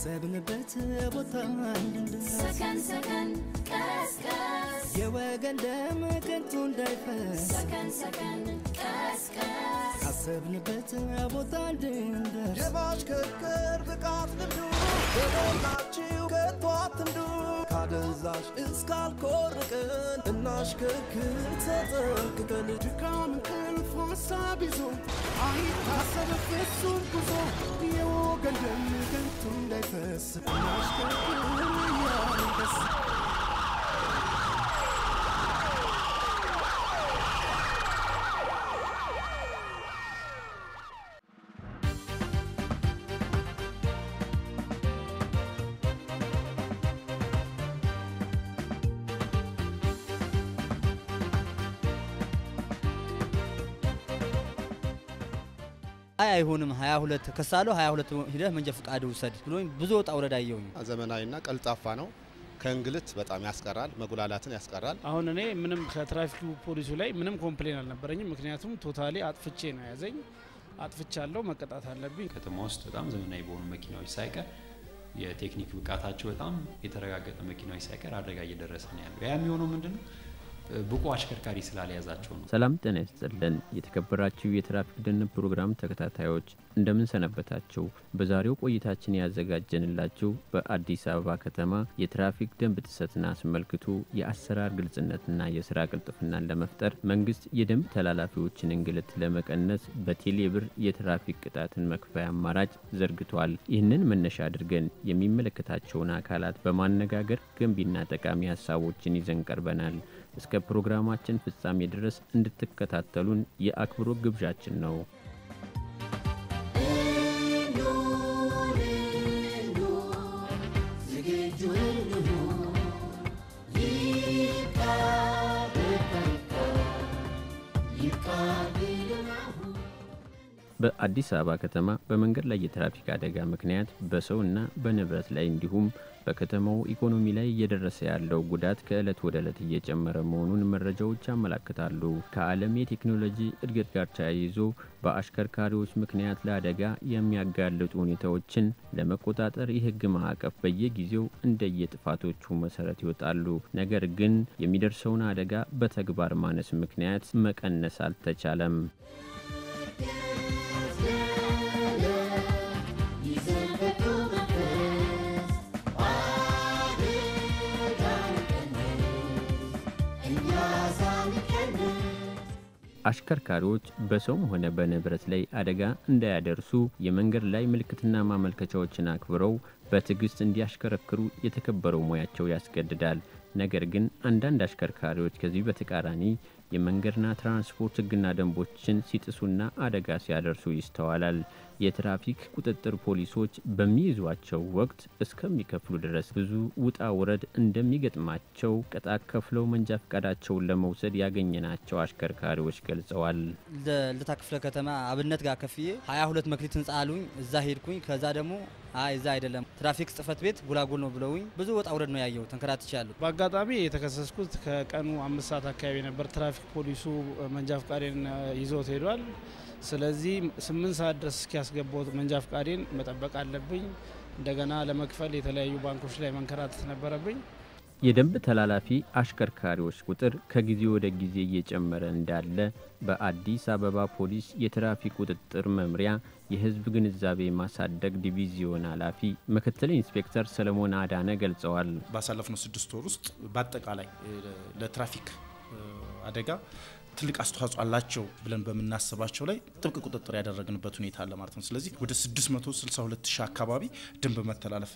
ካሰብንበት ቦታ እንድንደርስ ሰከን ሰከን ቀስቀስ የወገን ደም ከንቱ እንዳይፈስ ሰከን ሰከን ቀስቀስ ካሰብንበት ቦታ እንድንደርስ የማሽከርከር ብቃት ልምዱ በሞላችሁ ከቶ አትንዱ ካደንዛዥ እስካልኮርቅን እናሽከርክር ተጠንቅቀን ድካም እንቅልፍ ሀሳብ ይዞ አይታሰብ ፍጹም ጉዞ የወገን ደም ከንቱ እንዳይፈስ እናሽከርክር እያልን ደስ አይ አይሆንም፣ 22 ከሳለሁ 22 ሂደህ መንጃ ፈቃድ ውሰድ ብሎኝ ብዙ ወጣ ውረድ አየሁኝ። ዘመናዊና ቀልጣፋ ነው። ከእንግልት በጣም ያስቀራል፣ መጉላላትን ያስቀራል። አሁን እኔ ምንም ከትራፊኩ ፖሊሱ ላይ ምንም ኮምፕሌን አልነበረኝም። ምክንያቱም ቶታሊ አጥፍቼ ነው ያዘኝ። አጥፍቻለሁ፣ መቀጣት አለብኝ። ከተማ ውስጥ በጣም ዘመናዊ በሆኑ መኪናዎች ሳይቀር የቴክኒክ ብቃታቸው በጣም የተረጋገጠ መኪናዎች ሳይቀር አደጋ እየደረሰ ነው ያለው። ያ የሚሆነው ምንድን ነው? ብቁ አሽከርካሪ ስላልያዛቸው ነው። ሰላም ጤና ይስጥልን። የተከበራችሁ የትራፊክ ደህንነት ፕሮግራም ተከታታዮች እንደምን ሰነበታችሁ? በዛሬው ቆይታችን ያዘጋጀንላችሁ በአዲስ አበባ ከተማ የትራፊክ ደንብ ጥሰትን አስመልክቶ የአሰራር ግልጽነትና የስራ ቅልጥፍናን ለመፍጠር መንግስት የደንብ ተላላፊዎችን እንግልት ለመቀነስ በቴሌብር የትራፊክ ቅጣትን መክፈያ አማራጭ ዘርግቷል። ይህንን መነሻ አድርገን የሚመለከታቸውን አካላት በማነጋገር ገንቢና ጠቃሚ ሀሳቦችን ይዘን ቀርበናል። እስከ ፕሮግራማችን ፍጻሜ ድረስ እንድትከታተሉን የአክብሮት ግብዣችን ነው። በአዲስ አበባ ከተማ በመንገድ ላይ የትራፊክ አደጋ ምክንያት በሰውና በንብረት ላይ እንዲሁም በከተማው ኢኮኖሚ ላይ እየደረሰ ያለው ጉዳት ከዕለት ወደ ዕለት እየጨመረ መሆኑን መረጃዎች ያመላክታሉ። ከዓለም የቴክኖሎጂ እድገት ጋር ተያይዞ በአሽከርካሪዎች ምክንያት ለአደጋ የሚያጋልጡ ሁኔታዎችን ለመቆጣጠር የሕግ ማዕቀፍ በየጊዜው እንደየጥፋቶቹ መሰረት ይወጣሉ። ነገር ግን የሚደርሰውን አደጋ በተግባር ማነስ ምክንያት መቀነስ አልተቻለም። አሽከርካሪዎች በሰውም ሆነ በንብረት ላይ አደጋ እንዳያደርሱ የመንገድ ላይ ምልክትና ማመልከቻዎችን አክብረው በትዕግስት እንዲያሽከረክሩ የተከበረው ሙያቸው ያስገድዳል። ነገር ግን አንዳንድ አሽከርካሪዎች ከዚህ በተቃራኒ የመንገድና ትራንስፖርት ሕግና ደንቦችን ሲጥሱና አደጋ ሲያደርሱ ይስተዋላል። የትራፊክ ቁጥጥር ፖሊሶች በሚይዟቸው ወቅት እስከሚከፍሉ ድረስ ብዙ ውጣ ውረድ እንደሚገጥማቸው ቅጣት ከፍለው መንጃ ፈቃዳቸውን ለመውሰድ ያገኘናቸው አሽከርካሪዎች ገልጸዋል። ልደታ ክፍለ ከተማ አብነት ጋር ከፍዬ 22 መክሊት ህንጻ አሉኝ። እዛ ሄድኩኝ። ከዛ ደግሞ አይ እዛ አይደለም ትራፊክ ጽህፈት ቤት ጉላጉል ነው ብለውኝ ብዙ ወጣ ውረድ ነው ያየው። ተንከራትቼ ያለሁ በአጋጣሚ የተከሰስኩት ከቀኑ አምስት ሰዓት አካባቢ ነበር። ትራፊክ ፖሊሱ መንጃ ፈቃዴን ይዞት ሄዷል። ስለዚህ ስምንት ሰዓት ድረስ እስኪያስገባው መንጃ ፈቃዴን መጠበቅ አለብኝ። እንደገና ለመክፈል የተለያዩ ባንኮች ላይ መንከራተት ነበረብኝ። የደንብ ተላላፊ አሽከርካሪዎች ቁጥር ከጊዜ ወደ ጊዜ እየጨመረ እንዳለ በአዲስ አበባ ፖሊስ የትራፊክ ቁጥጥር መምሪያ የሕዝብ ግንዛቤ ማሳደግ ዲቪዚዮን ኃላፊ ምክትል ኢንስፔክተር ሰለሞን አዳነ ገልጸዋል። ባሳለፍነው ስድስት ወር ውስጥ በአጠቃላይ ለትራፊክ አደጋ ትልቅ አስተዋጽኦ አላቸው ብለን በምናስባቸው ላይ ጥብቅ ቁጥጥር ያደረግንበት ሁኔታ አለ ማለት ነው። ስለዚህ ወደ 662 ሺህ አካባቢ ደንብ መተላለፍ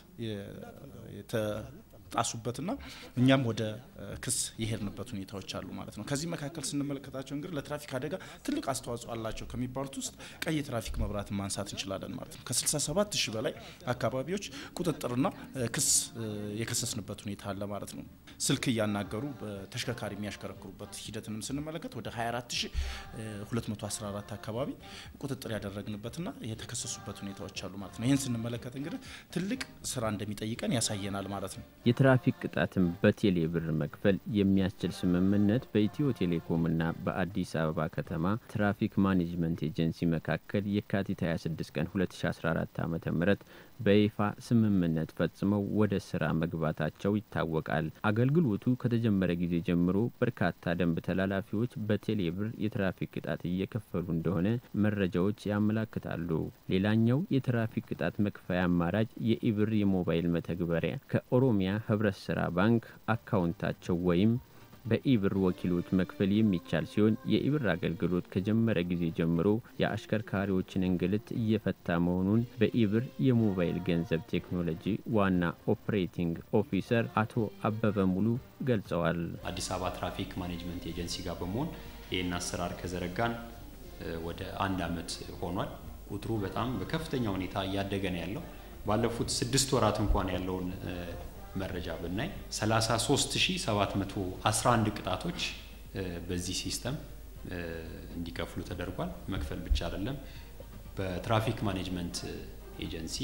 ጣሱበትና እኛም ወደ ክስ የሄድንበት ሁኔታዎች አሉ ማለት ነው። ከዚህ መካከል ስንመለከታቸው እንግዲህ ለትራፊክ አደጋ ትልቅ አስተዋጽኦ አላቸው ከሚባሉት ውስጥ ቀይ የትራፊክ መብራትን ማንሳት እንችላለን ማለት ነው። ከ67 ሺህ በላይ አካባቢዎች ቁጥጥርና ክስ የከሰስንበት ሁኔታ አለ ማለት ነው። ስልክ እያናገሩ በተሽከርካሪ የሚያሽከረክሩበት ሂደትንም ስንመለከት ወደ 24214 አካባቢ ቁጥጥር ያደረግንበትና የተከሰሱበት ሁኔታዎች አሉ ማለት ነው። ይህን ስንመለከት እንግዲህ ትልቅ ስራ እንደሚጠይቀን ያሳየናል ማለት ነው። የትራፊክ ቅጣትን በቴሌ ብር መክፈል የሚያስችል ስምምነት በኢትዮ ቴሌኮምና በአዲስ አበባ ከተማ ትራፊክ ማኔጅመንት ኤጀንሲ መካከል የካቲት 26 ቀን 2014 ዓ ም በይፋ ስምምነት ፈጽመው ወደ ስራ መግባታቸው ይታወቃል። አገልግሎቱ ከተጀመረ ጊዜ ጀምሮ በርካታ ደንብ ተላላፊዎች በቴሌ ብር የትራፊክ ቅጣት እየከፈሉ እንደሆነ መረጃዎች ያመላክታሉ። ሌላኛው የትራፊክ ቅጣት መክፈያ አማራጭ የኢብር የሞባይል መተግበሪያ ከኦሮሚያ ህብረት ስራ ባንክ አካውንታቸው ወይም በኢብር ወኪሎች መክፈል የሚቻል ሲሆን የኢብር አገልግሎት ከጀመረ ጊዜ ጀምሮ የአሽከርካሪዎችን እንግልት እየፈታ መሆኑን በኢብር የሞባይል ገንዘብ ቴክኖሎጂ ዋና ኦፕሬቲንግ ኦፊሰር አቶ አበበ ሙሉ ገልጸዋል። አዲስ አበባ ትራፊክ ማኔጅመንት ኤጀንሲ ጋር በመሆን ይህን አሰራር ከዘረጋን ወደ አንድ አመት ሆኗል። ቁጥሩ በጣም በከፍተኛ ሁኔታ እያደገ ነው ያለው። ባለፉት ስድስት ወራት እንኳን ያለውን መረጃ ብናይ 33711 ቅጣቶች በዚህ ሲስተም እንዲከፍሉ ተደርጓል። መክፈል ብቻ አይደለም። በትራፊክ ማኔጅመንት ኤጀንሲ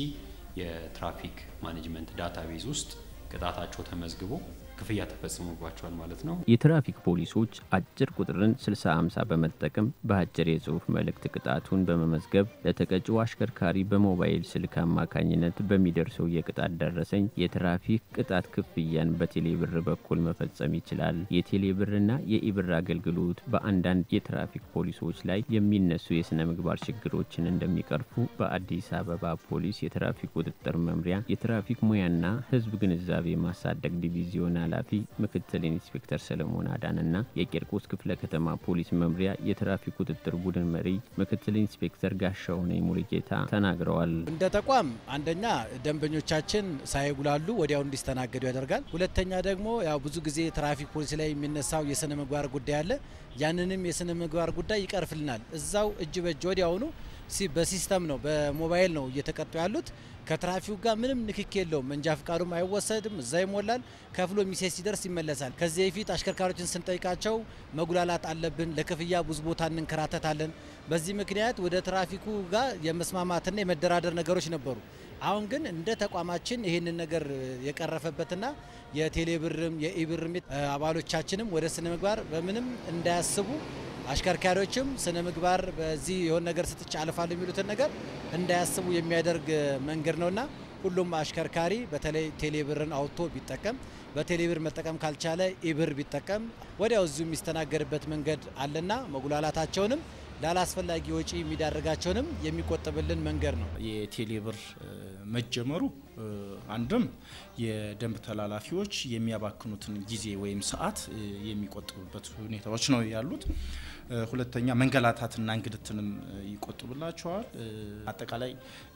የትራፊክ ማኔጅመንት ዳታቤዝ ውስጥ ቅጣታቸው ተመዝግቦ ክፍያ ተፈጽሞባቸዋል ማለት ነው። የትራፊክ ፖሊሶች አጭር ቁጥርን 6050 በመጠቀም በአጭር የጽሁፍ መልእክት ቅጣቱን በመመዝገብ ለተቀጪው አሽከርካሪ በሞባይል ስልክ አማካኝነት በሚደርሰው የቅጣት ደረሰኝ የትራፊክ ቅጣት ክፍያን በቴሌብር በኩል መፈጸም ይችላል። የቴሌብርና የኢብር አገልግሎት በአንዳንድ የትራፊክ ፖሊሶች ላይ የሚነሱ የስነ ምግባር ችግሮችን እንደሚቀርፉ በአዲስ አበባ ፖሊስ የትራፊክ ቁጥጥር መምሪያ የትራፊክ ሙያና ሕዝብ ግንዛቤ ማሳደግ ዲቪዚዮን ኃላፊ ምክትል ኢንስፔክተር ሰለሞን አዳንና የቂርቆስ ክፍለ ከተማ ፖሊስ መምሪያ የትራፊክ ቁጥጥር ቡድን መሪ ምክትል ኢንስፔክተር ጋሻሁን ሙሉጌታ ተናግረዋል። እንደ ተቋም አንደኛ ደንበኞቻችን ሳይጉላሉ ወዲያው እንዲስተናገዱ ያደርጋል። ሁለተኛ ደግሞ ያው ብዙ ጊዜ ትራፊክ ፖሊስ ላይ የሚነሳው የስነ ምግባር ጉዳይ አለ። ያንንም የስነ ምግባር ጉዳይ ይቀርፍልናል። እዛው እጅ በእጅ ወዲያውኑ በሲስተም ነው በሞባይል ነው እየተቀጡ ያሉት። ከትራፊኩ ጋር ምንም ንክክ የለውም። መንጃ ፍቃዱም አይወሰድም፣ እዛ ይሞላል። ከፍሎ ሚሴጅ ሲደርስ ይመለሳል። ከዚህ በፊት አሽከርካሪዎችን ስንጠይቃቸው መጉላላት አለብን፣ ለክፍያ ብዙ ቦታ እንንከራተታለን። በዚህ ምክንያት ወደ ትራፊኩ ጋር የመስማማትና የመደራደር ነገሮች ነበሩ። አሁን ግን እንደ ተቋማችን ይህንን ነገር የቀረፈበትና የቴሌብርም የኢብርም አባሎቻችንም ወደ ስነ ምግባር በምንም እንዳያስቡ አሽከርካሪዎችም ስነ ምግባር በዚህ የሆነ ነገር ስትጭ አልፋለሁ የሚሉትን ነገር እንዳያስቡ የሚያደርግ መንገድ ነውና ሁሉም አሽከርካሪ በተለይ ቴሌብርን አውጥቶ ቢጠቀም በቴሌብር መጠቀም ካልቻለ ኢብር ቢጠቀም ወዲያው እዚሁ የሚስተናገድበት መንገድ አለና መጉላላታቸውንም ላላስፈላጊ ወጪ የሚዳርጋቸውንም የሚቆጥብልን መንገድ ነው። የቴሌብር መጀመሩ አንድም የደንብ ተላላፊዎች የሚያባክኑትን ጊዜ ወይም ሰዓት የሚቆጥብበት ሁኔታዎች ነው ያሉት። ሁለተኛ መንገላታትና እንግልትንም ይቆጥብላቸዋል። አጠቃላይ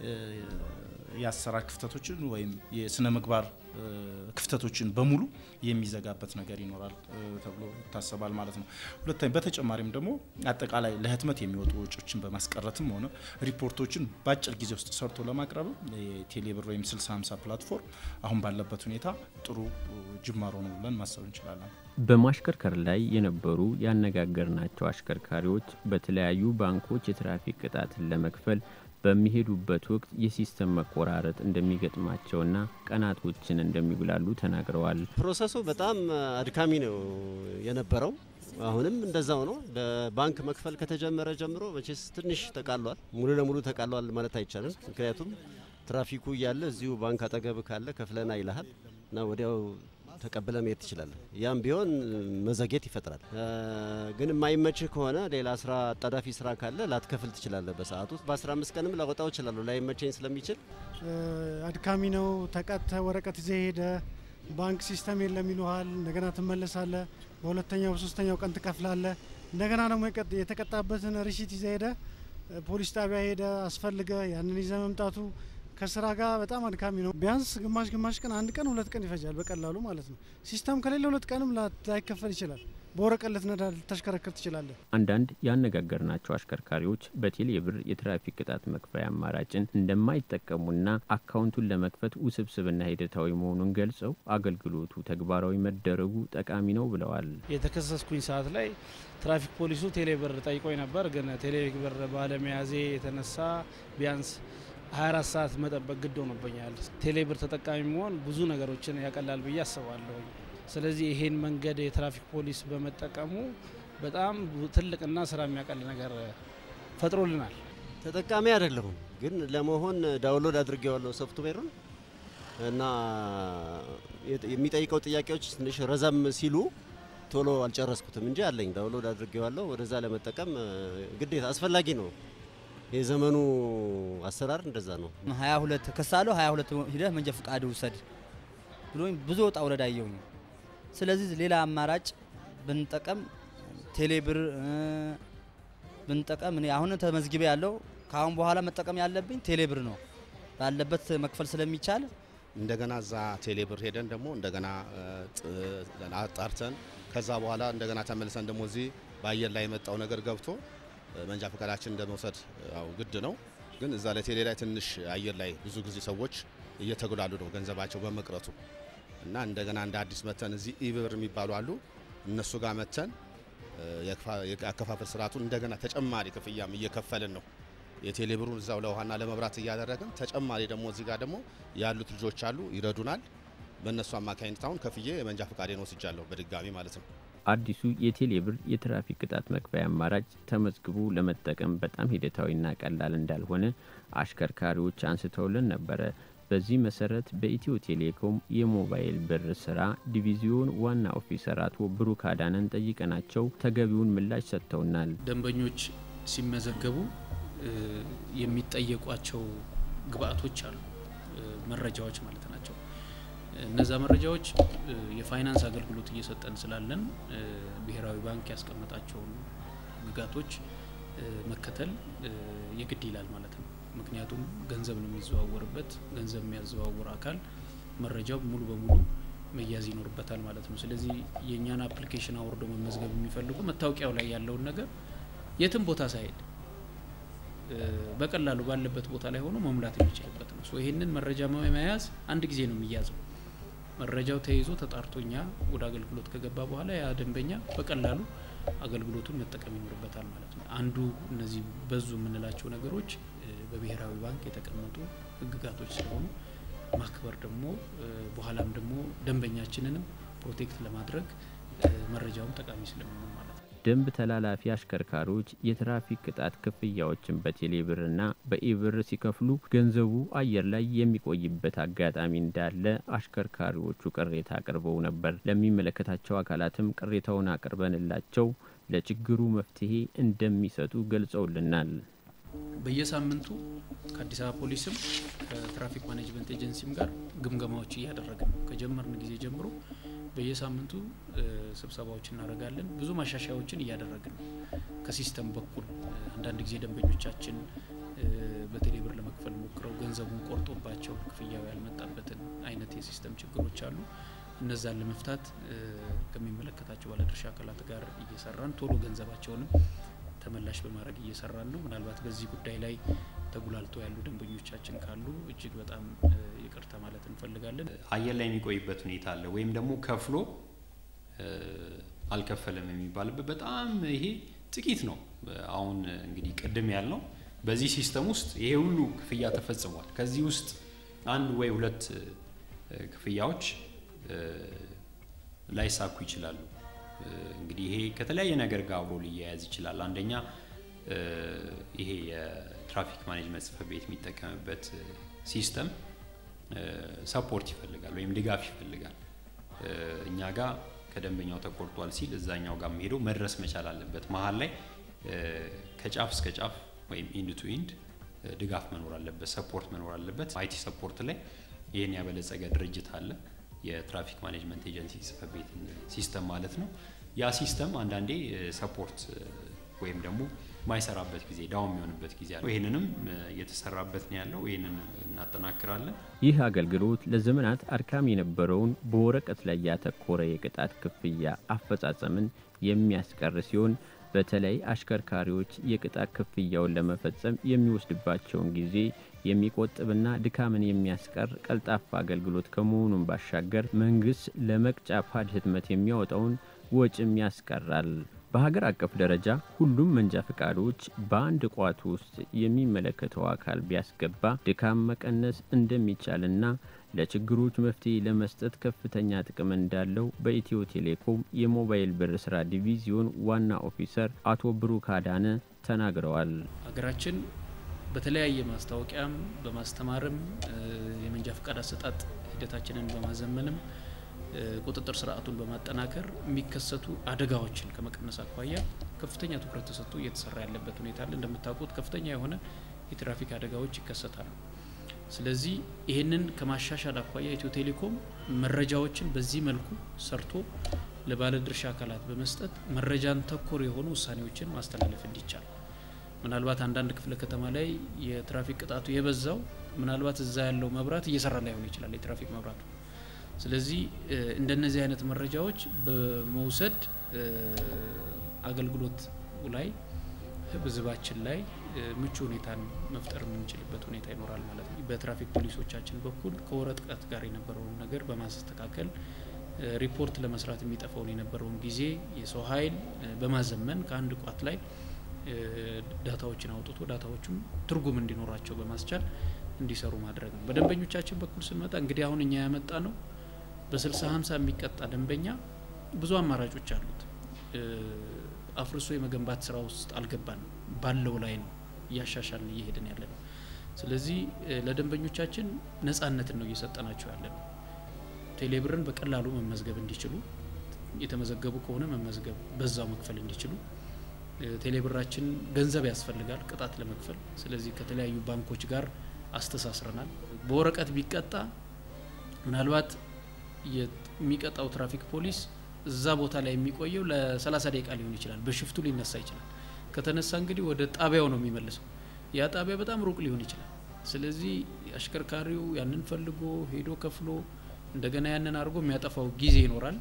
የአሰራር ክፍተቶችን ወይም የስነ ምግባር ክፍተቶችን በሙሉ የሚዘጋበት ነገር ይኖራል ተብሎ ይታሰባል ማለት ነው። ሁለተኛ በተጨማሪም ደግሞ አጠቃላይ ለህትመት የሚወጡ ወጪዎችን በማስቀረትም ሆነ ሪፖርቶችን በአጭር ጊዜ ውስጥ ሰርቶ ለማቅረብ የቴሌብር ወይም 6050 ፕላትፎርም አሁን ባለበት ሁኔታ ጥሩ ጅማሮ ነው ብለን ማሰብ እንችላለን። በማሽከርከር ላይ የነበሩ ያነጋገርናቸው አሽከርካሪዎች በተለያዩ ባንኮች የትራፊክ ቅጣትን ለመክፈል በሚሄዱበት ወቅት የሲስተም መቆራረጥ እንደሚገጥማቸውና ቀናቶችን እንደሚጉላሉ ተናግረዋል። ፕሮሰሱ በጣም አድካሚ ነው የነበረው። አሁንም እንደዛው ነው። በባንክ መክፈል ከተጀመረ ጀምሮ መቼስ ትንሽ ተቃሏል። ሙሉ ለሙሉ ተቃሏል ማለት አይቻልም። ምክንያቱም ትራፊኩ እያለ እዚሁ ባንክ አጠገብ ካለ ከፍለና ይልሃል እና ወዲያው ተቀብለ መሄድ ትችላለህ። ያም ቢሆን መዘግየት ይፈጥራል። ግን የማይመችህ ከሆነ ሌላ ስራ አጣዳፊ ስራ ካለ ላትከፍል ትችላለህ። በሰዓት ውስጥ በ15 ቀንም ላወጣው እችላለሁ ላይመቸኝ ስለሚችል አድካሚ ነው። ተቀጥተ ወረቀት ይዘህ ሄደ ባንክ ሲስተም የለም ይሉሃል። እንደገና ትመለሳለህ። በሁለተኛው በሶስተኛው ቀን ትከፍላለህ። እንደገና ደግሞ የተቀጣበትን ሪሲት ይዘህ ሄደ ፖሊስ ጣቢያ ሄደ አስፈልገ ያንን ይዘህ መምጣቱ ከስራ ጋር በጣም አድካሚ ነው። ቢያንስ ግማሽ ግማሽ ቀን አንድ ቀን ሁለት ቀን ይፈጃል በቀላሉ ማለት ነው። ሲስተም ከሌለ ሁለት ቀንም ላይከፈል ይችላል። በወረቀት ልትነዳ ልታሽከረክር ትችላለህ። አንዳንድ ያነጋገርናቸው አሽከርካሪዎች በቴሌ ብር የትራፊክ ቅጣት መክፈያ አማራጭን እንደማይጠቀሙና አካውንቱን ለመክፈት ውስብስብና ሂደታዊ መሆኑን ገልጸው አገልግሎቱ ተግባራዊ መደረጉ ጠቃሚ ነው ብለዋል። የተከሰስኩኝ ሰዓት ላይ ትራፊክ ፖሊሱ ቴሌ ብር ጠይቆኝ ነበር። ግን ቴሌ ብር ባለመያዜ የተነሳ ቢያንስ 24 ሰዓት መጠበቅ ግድ ሆኖብኛል። ቴሌብር ተጠቃሚ መሆን ብዙ ነገሮችን ያቀላል ብዬ አስባለሁ። ስለዚህ ይሄን መንገድ የትራፊክ ፖሊስ በመጠቀሙ በጣም ትልቅና ስራ የሚያቀል ነገር ፈጥሮልናል። ተጠቃሚ አይደለሁም፣ ግን ለመሆን ዳውንሎድ አድርጌዋለሁ ሶፍትዌሩን እና የሚጠይቀው ጥያቄዎች ትንሽ ረዘም ሲሉ ቶሎ አልጨረስኩትም እንጂ አለኝ። ዳውንሎድ አድርጌዋለሁ። ወደዛ ለመጠቀም ግዴታ አስፈላጊ ነው። የዘመኑ አሰራር እንደዛ ነው። 22 ከሳለሁ 22 ሂደህ መንጃ ፈቃድ ውሰድ ብሎኝ ብዙ ወጣ ውረድ አየሁኝ። ስለዚህ ሌላ አማራጭ ብንጠቀም ቴሌብር ብንጠቀም እኔ አሁን ተመዝግቤ ያለው ከአሁን በኋላ መጠቀም ያለብኝ ቴሌብር ነው ባለበት መክፈል ስለሚቻል እንደገና እዛ ቴሌብር ሄደን ደግሞ እንደገና አጣርተን ከዛ በኋላ እንደገና ተመልሰን ደግሞ እዚህ በአየር ላይ የመጣው ነገር ገብቶ መንጃ ፈቃዳችን እንደመውሰድ ያው ግድ ነው። ግን እዛ ላይ ቴሌ ላይ ትንሽ አየር ላይ ብዙ ጊዜ ሰዎች እየተጉላሉ ነው ገንዘባቸው በመቅረቱ እና እንደገና እንደ አዲስ መተን እዚህ ኢብር የሚባሉ አሉ እነሱ ጋር መተን የአከፋፈል ስርዓቱን እንደገና ተጨማሪ ክፍያም እየከፈልን ነው። የቴሌብሩን እዛው ለውሃና ለመብራት እያደረግን ተጨማሪ ደግሞ እዚህ ጋር ደግሞ ያሉት ልጆች አሉ ይረዱናል። በእነሱ አማካኝነት አሁን ከፍዬ የመንጃ ፈቃዴን ወስጃለሁ በድጋሚ ማለት ነው። አዲሱ የቴሌብር የትራፊክ ቅጣት መክፈያ አማራጭ ተመዝግቦ ለመጠቀም በጣም ሂደታዊና ቀላል እንዳልሆነ አሽከርካሪዎች አንስተውልን ነበረ። በዚህ መሰረት በኢትዮ ቴሌኮም የሞባይል ብር ስራ ዲቪዚዮን ዋና ኦፊሰር አቶ ብሩክ አዳነን ጠይቀናቸው ተገቢውን ምላሽ ሰጥተውናል። ደንበኞች ሲመዘገቡ የሚጠየቋቸው ግብአቶች አሉ፣ መረጃዎች ማለት ናቸው። እነዛ መረጃዎች የፋይናንስ አገልግሎት እየሰጠን ስላለን ብሔራዊ ባንክ ያስቀመጣቸውን ግጋቶች መከተል የግድ ይላል ማለት ነው። ምክንያቱም ገንዘብ ነው የሚዘዋወርበት። ገንዘብ የሚያዘዋውር አካል መረጃው ሙሉ በሙሉ መያዝ ይኖርበታል ማለት ነው። ስለዚህ የእኛን አፕሊኬሽን አውርዶ መመዝገብ የሚፈልጉ መታወቂያው ላይ ያለውን ነገር የትም ቦታ ሳይሄድ በቀላሉ ባለበት ቦታ ላይ ሆኖ መሙላት የሚችልበት ነው። ይህንን መረጃ መያዝ አንድ ጊዜ ነው የሚያዘው። መረጃው ተይዞ ተጣርቶ እኛ ወደ አገልግሎት ከገባ በኋላ ያ ደንበኛ በቀላሉ አገልግሎቱን መጠቀም ይኖርበታል ማለት ነው። አንዱ እነዚህ በዙ የምንላቸው ነገሮች በብሔራዊ ባንክ የተቀመጡ ሕግጋቶች ስለሆኑ ማክበር ደግሞ በኋላም ደግሞ ደንበኛችንንም ፕሮቴክት ለማድረግ መረጃውም ጠቃሚ ስለሚሆን ማለት ነው። ደንብ ተላላፊ አሽከርካሪዎች የትራፊክ ቅጣት ክፍያዎችን በቴሌብርና በኢብር ሲከፍሉ ገንዘቡ አየር ላይ የሚቆይበት አጋጣሚ እንዳለ አሽከርካሪዎቹ ቅሬታ አቅርበው ነበር። ለሚመለከታቸው አካላትም ቅሬታውን አቅርበንላቸው ለችግሩ መፍትሄ እንደሚሰጡ ገልጸውልናል። በየሳምንቱ ከአዲስ አበባ ፖሊስም ከትራፊክ ማኔጅመንት ኤጀንሲም ጋር ግምገማዎች እያደረግን ነው። ከጀመርን ጊዜ ጀምሮ በየሳምንቱ ስብሰባዎች እናደርጋለን። ብዙ ማሻሻያዎችን እያደረግን ነው። ከሲስተም በኩል አንዳንድ ጊዜ ደንበኞቻችን በቴሌብር ለመክፈል ሞክረው ገንዘቡን ቆርጦባቸው ክፍያው ያልመጣበትን አይነት የሲስተም ችግሮች አሉ። እነዛን ለመፍታት ከሚመለከታቸው ባለድርሻ አካላት ጋር እየሰራን ቶሎ ገንዘባቸውንም ተመላሽ በማድረግ እየሰራን ነው። ምናልባት በዚህ ጉዳይ ላይ ተጉላልቶ ያሉ ደንበኞቻችን ካሉ እጅግ በጣም ይቅርታ ማለት እንፈልጋለን። አየር ላይ የሚቆይበት ሁኔታ አለ ወይም ደግሞ ከፍሎ አልከፈለም የሚባልበት በጣም ይሄ ጥቂት ነው። አሁን እንግዲህ ቅድም ያልነው በዚህ ሲስተም ውስጥ ይሄ ሁሉ ክፍያ ተፈጽሟል። ከዚህ ውስጥ አንድ ወይ ሁለት ክፍያዎች ላይሳኩ ይችላሉ። እንግዲህ ይሄ ከተለያየ ነገር ጋር አብሮ ሊያያዝ ይችላል። አንደኛ ይሄ የትራፊክ ማኔጅመንት ጽሕፈት ቤት የሚጠቀምበት ሲስተም ሰፖርት ይፈልጋል ወይም ድጋፍ ይፈልጋል። እኛ ጋር ከደንበኛው ተቆርጧል ሲል እዛኛው ጋር ሄደው መድረስ መቻል አለበት። መሀል ላይ ከጫፍ እስከ ጫፍ ወይም ኢንድ ቱ ኢንድ ድጋፍ መኖር አለበት፣ ሰፖርት መኖር አለበት። አይቲ ሰፖርት ላይ ይህን ያበለጸገ ድርጅት አለ የትራፊክ ማኔጅመንት ኤጀንሲ ጽሕፈት ቤት ሲስተም ማለት ነው። ያ ሲስተም አንዳንዴ ሰፖርት ወይም ደግሞ ማይሰራበት ጊዜ ዳውን የሚሆንበት ጊዜ አለ። ይህንንም እየተሰራበት ነው ያለው። ይህንን እናጠናክራለን። ይህ አገልግሎት ለዘመናት አድካሚ የነበረውን በወረቀት ላይ ያተኮረ የቅጣት ክፍያ አፈጻጸምን የሚያስቀር ሲሆን በተለይ አሽከርካሪዎች የቅጣት ክፍያውን ለመፈጸም የሚወስድባቸውን ጊዜ የሚቆጥብና ድካምን የሚያስቀር ቀልጣፋ አገልግሎት ከመሆኑን ባሻገር መንግስት ለመቅጫ ፓድ ህትመት የሚያወጣውን ወጪም ያስቀራል። በሀገር አቀፍ ደረጃ ሁሉም መንጃ ፈቃዶች በአንድ ቋት ውስጥ የሚመለከተው አካል ቢያስገባ ድካም መቀነስ እንደሚቻልና ለችግሮች መፍትሄ ለመስጠት ከፍተኛ ጥቅም እንዳለው በኢትዮ ቴሌኮም የሞባይል ብር ስራ ዲቪዚዮን ዋና ኦፊሰር አቶ ብሩክ አዳነ ተናግረዋል። ሀገራችን በተለያየ ማስታወቂያም በማስተማርም የመንጃ ፈቃድ አሰጣጥ ሂደታችንን በማዘመንም ቁጥጥር ስርዓቱን በማጠናከር የሚከሰቱ አደጋዎችን ከመቀነስ አኳያ ከፍተኛ ትኩረት ተሰጥቶ እየተሰራ ያለበት ሁኔታ አለ። እንደምታውቁት ከፍተኛ የሆነ የትራፊክ አደጋዎች ይከሰታሉ። ስለዚህ ይህንን ከማሻሻል አኳያ ኢትዮ ቴሌኮም መረጃዎችን በዚህ መልኩ ሰርቶ ለባለድርሻ አካላት በመስጠት መረጃን ተኮር የሆኑ ውሳኔዎችን ማስተላለፍ እንዲቻል ምናልባት አንዳንድ ክፍለ ከተማ ላይ የትራፊክ ቅጣቱ የበዛው ምናልባት እዛ ያለው መብራት እየሰራ ላይሆን ይችላል የትራፊክ መብራቱ። ስለዚህ እንደነዚህ አይነት መረጃዎች በመውሰድ አገልግሎት ላይ ህዝባችን ላይ ምቹ ሁኔታን መፍጠር የምንችልበት ሁኔታ ይኖራል ማለት ነው። በትራፊክ ፖሊሶቻችን በኩል ከወረቀት ጋር የነበረውን ነገር በማስተካከል ሪፖርት ለመስራት የሚጠፋውን የነበረውን ጊዜ የሰው ኃይል በማዘመን ከአንድ ቋት ላይ ዳታዎችን አውጥቶ ዳታዎቹም ትርጉም እንዲኖራቸው በማስቻል እንዲሰሩ ማድረግ ነው። በደንበኞቻችን በኩል ስንመጣ እንግዲህ አሁን እኛ ያመጣ ነው በስልሳ ሀምሳ የሚቀጣ ደንበኛ ብዙ አማራጮች አሉት። አፍርሶ የመገንባት ስራ ውስጥ አልገባንም። ባለው ላይ ነው እያሻሻልን እየሄድን ያለ ነው። ስለዚህ ለደንበኞቻችን ነጻነትን ነው እየሰጠናቸው ያለ ነው። ቴሌብርን በቀላሉ መመዝገብ እንዲችሉ የተመዘገቡ ከሆነ መመዝገብ በዛው መክፈል እንዲችሉ ቴሌብራችን ገንዘብ ያስፈልጋል ቅጣት ለመክፈል። ስለዚህ ከተለያዩ ባንኮች ጋር አስተሳስረናል። በወረቀት ቢቀጣ ምናልባት የሚቀጣው ትራፊክ ፖሊስ እዛ ቦታ ላይ የሚቆየው ለሰላሳ ደቂቃ ሊሆን ይችላል። በሽፍቱ ሊነሳ ይችላል። ከተነሳ እንግዲህ ወደ ጣቢያው ነው የሚመልሰው። ያ ጣቢያ በጣም ሩቅ ሊሆን ይችላል። ስለዚህ አሽከርካሪው ያንን ፈልጎ ሄዶ ከፍሎ እንደገና ያንን አድርጎ የሚያጠፋው ጊዜ ይኖራል፣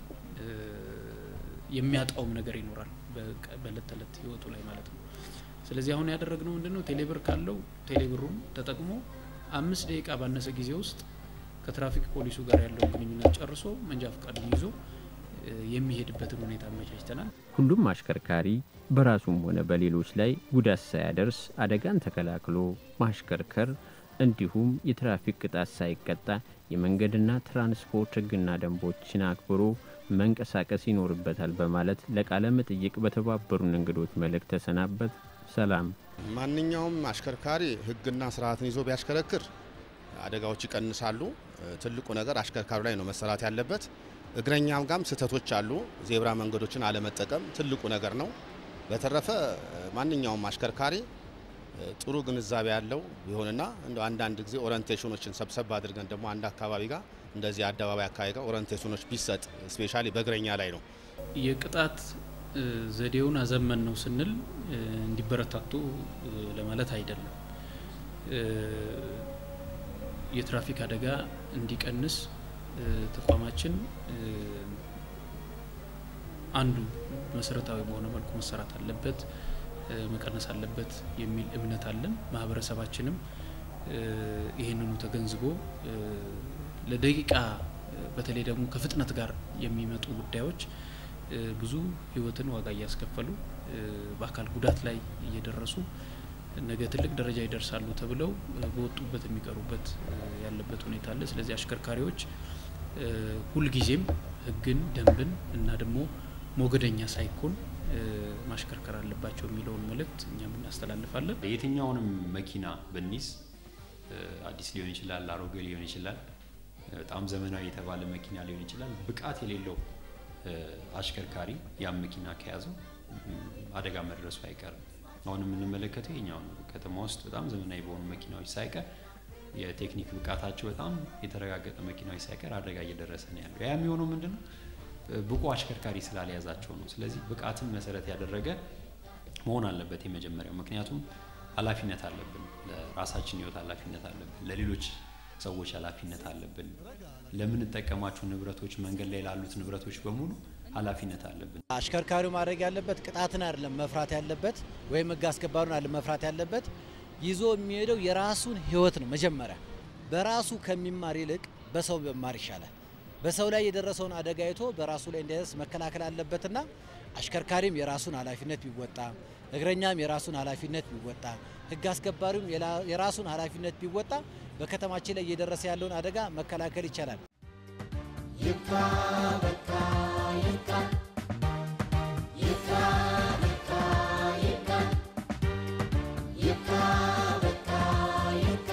የሚያጣውም ነገር ይኖራል በእለት ተዕለት ህይወቱ ላይ ማለት ነው። ስለዚህ አሁን ያደረግነው ምንድነው ቴሌብር ካለው ቴሌብሩን ተጠቅሞ አምስት ደቂቃ ባነሰ ጊዜ ውስጥ ከትራፊክ ፖሊሱ ጋር ያለውን ግንኙነት ጨርሶ መንጃ ፈቃዱን ይዞ የሚሄድበትን ሁኔታ አመቻችተናል። ሁሉም አሽከርካሪ በራሱም ሆነ በሌሎች ላይ ጉዳት ሳያደርስ አደጋን ተከላክሎ ማሽከርከር እንዲሁም የትራፊክ ቅጣት ሳይቀጣ የመንገድና ትራንስፖርት ሕግና ደንቦችን አክብሮ መንቀሳቀስ ይኖርበታል በማለት ለቃለ መጠይቅ በተባበሩን እንግዶች መልእክት ተሰናበት። ሰላም። ማንኛውም አሽከርካሪ ሕግና ስርዓትን ይዞ ቢያሽከረክር አደጋዎች ይቀንሳሉ። ትልቁ ነገር አሽከርካሪ ላይ ነው መሰራት ያለበት። እግረኛም ጋም ስህተቶች አሉ። ዜብራ መንገዶችን አለመጠቀም ትልቁ ነገር ነው። በተረፈ ማንኛውም አሽከርካሪ ጥሩ ግንዛቤ ያለው ቢሆንና እንደ አንዳንድ ጊዜ ኦሪንቴሽኖችን ሰብሰብ አድርገን ደግሞ አንድ አካባቢ ጋር እንደዚህ አደባባይ አካባቢ ጋር ኦሪንቴሽኖች ቢሰጥ ስፔሻሊ በእግረኛ ላይ ነው። የቅጣት ዘዴውን አዘመን ነው ስንል እንዲበረታቱ ለማለት አይደለም። የትራፊክ አደጋ እንዲቀንስ ተቋማችን አንዱ መሰረታዊ በሆነ መልኩ መሰራት አለበት፣ መቀነስ አለበት የሚል እምነት አለን። ማህበረሰባችንም ይህንኑ ተገንዝቦ ለደቂቃ በተለይ ደግሞ ከፍጥነት ጋር የሚመጡ ጉዳዮች ብዙ ሕይወትን ዋጋ እያስከፈሉ በአካል ጉዳት ላይ እየደረሱ ነገ ትልቅ ደረጃ ይደርሳሉ ተብለው በወጡበት የሚቀሩበት ያለበት ሁኔታ አለ። ስለዚህ አሽከርካሪዎች ሁልጊዜም ሕግን ደንብን እና ደግሞ ሞገደኛ ሳይኮን ማሽከርከር አለባቸው የሚለውን መልእክት እኛም እናስተላልፋለን። የትኛውንም መኪና ብንይዝ አዲስ ሊሆን ይችላል፣ አሮጌ ሊሆን ይችላል፣ በጣም ዘመናዊ የተባለ መኪና ሊሆን ይችላል። ብቃት የሌለው አሽከርካሪ ያም መኪና ከያዘው አደጋ መድረሱ አይቀርም። አሁን የምንመለከተው የኛው ነው። ከተማ ውስጥ በጣም ዘመናዊ በሆኑ መኪናዎች ሳይቀር የቴክኒክ ብቃታቸው በጣም የተረጋገጠ መኪናዎች ሳይቀር አደጋ እየደረሰ ነው ያለው። ያ የሚሆነው ምንድን ነው? ብቁ አሽከርካሪ ስላልያዛቸው ነው። ስለዚህ ብቃትን መሰረት ያደረገ መሆን አለበት የመጀመሪያው። ምክንያቱም ኃላፊነት አለብን፣ ለራሳችን ህይወት ኃላፊነት አለብን፣ ለሌሎች ሰዎች ኃላፊነት አለብን። ለምንጠቀማቸው ንብረቶች፣ መንገድ ላይ ላሉት ንብረቶች በሙሉ ኃላፊነት አለብን። አሽከርካሪው ማድረግ ያለበት ቅጣትን አይደለም መፍራት ያለበት ወይም ህግ አስከባሪውን አይደለም መፍራት ያለበት ይዞ የሚሄደው የራሱን ህይወት ነው። መጀመሪያ በራሱ ከሚማር ይልቅ በሰው መማር ይሻላል። በሰው ላይ የደረሰውን አደጋ አይቶ በራሱ ላይ እንዳይደርስ መከላከል አለበትና አሽከርካሪም የራሱን ኃላፊነት ቢወጣ፣ እግረኛም የራሱን ኃላፊነት ቢወጣ፣ ህግ አስከባሪውም የራሱን ኃላፊነት ቢወጣ በከተማችን ላይ እየደረሰ ያለውን አደጋ መከላከል ይቻላል። ይብቃ በቃ ይብቃ ይብቃ በቃ ይብቃ ይብቃ በቃ ይብቃ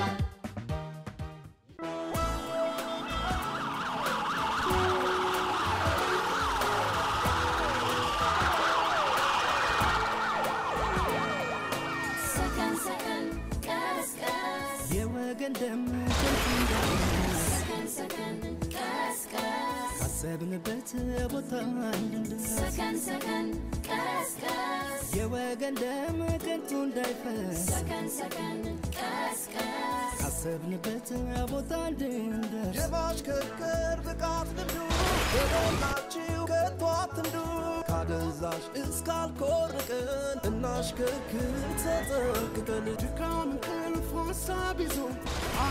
ሰከን ሰከን ቀስ ቀስ የወገን ደም ከንቱ እንዳይፈስ ሰከን ሰከን ቀስ ቀስ ካሰብንበት ቦታ እንድንደርስ ሰከን ሰከን ቀስ ቀስ የወገን ደም ከንቱ እንዳይፈስ ሰከን ሰከን ቀስ ቀስ ካሰብንበት ቦታ እንድንደርስ የማሽከርከር ብቃት ልምዱ የሞላችሁ ከቶ አትንዱ ካደንዛዥ እስካልኮርቅን እናሽከርክር ተጠንቅቀን ድካም እንቅልፍ ሀሳብ ይዞ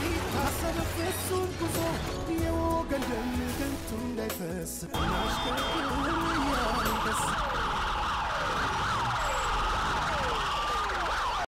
አይታሰብ ፍጹም ጉዞ የወገን ደም ከንቱ እንዳይፈስ እናሽከርክር